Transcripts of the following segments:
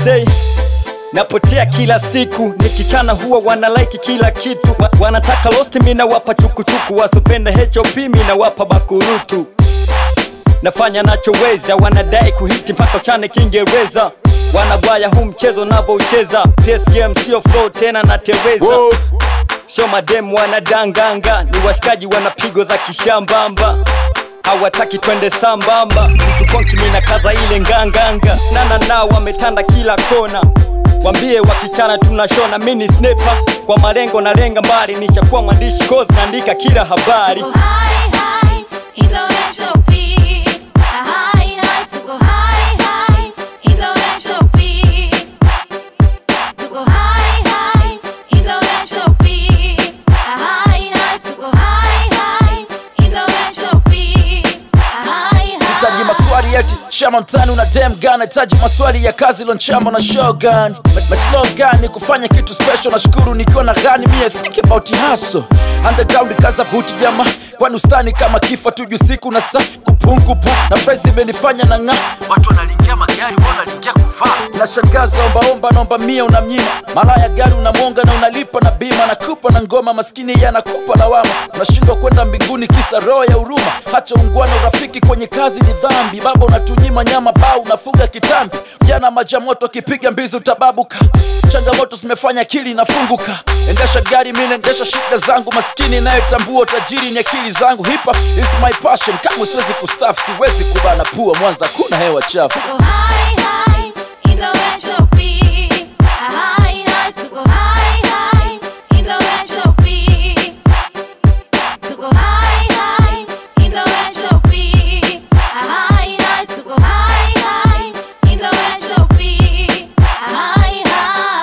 say napotea kila siku nikichana huwa wana like kila kitu Wa- wanataka lost mi nawapa chukuchuku wasopenda hop mi nawapa bakurutu nafanya nachoweza wanadai kuhiti mpaka uchane kiingereza wanagwaya huu mchezo navoucheza PS game sio flow tena na tereza Whoa. sio mademu wanadanganga ni washikaji wana pigo za kishambamba hawataki twende sambamba mtu konki mina kaza ile nganganga nana nao wametanda kila kona wambie wakichana tunashona mini snepa kwa malengo na lenga mbali nichakuwa mwandishi kozi naandika kila habari Tuko high, high, in the HOP. High, high, tuko high, high, in the HOP. Tuko high, high, in the HOP. High, high, tuko high, high, in the HOP. High, Hitaji high. maswali eti chama mtani una dem gun hitaji maswali ya kazi lonchama na shogun My slogan ni kufanya kitu special nashukuru nikiwa na gani mie think about hustle underground kaza buti jama kwani ustani kama kifa tuju siku na saa kupungupu na price imenifanya na ng'a watu wanalingia magari wanalingia kuvaa nashangaza ombaomba naomba mia unamnyima malaya gari unamwonga na unalipa na bima nakupa na ngoma maskini yanakupa lawama unashindwa kwenda mbinguni kisa roho ya huruma hacha ungwana urafiki kwenye kazi ni dhambi baba unatunyima nyama bau unafuga kitambi jana maja moto akipiga mbizi utababuka changamoto zimefanya akili inafunguka endesha gari mi naendesha shida zangu maskini inayetambua utajiri ni akili zangu hipa is my passion kamwe siwezi kustaf siwezi kubana pua mwanza kuna hewa chafu Tuko high, high, in the HOP. High, high, tuko high, high, in the HOP. Tuko high, high, in the HOP. High, high, tuko high, high, in the HOP. High, high.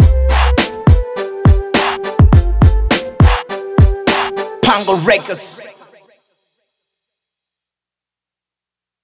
Pongo Records.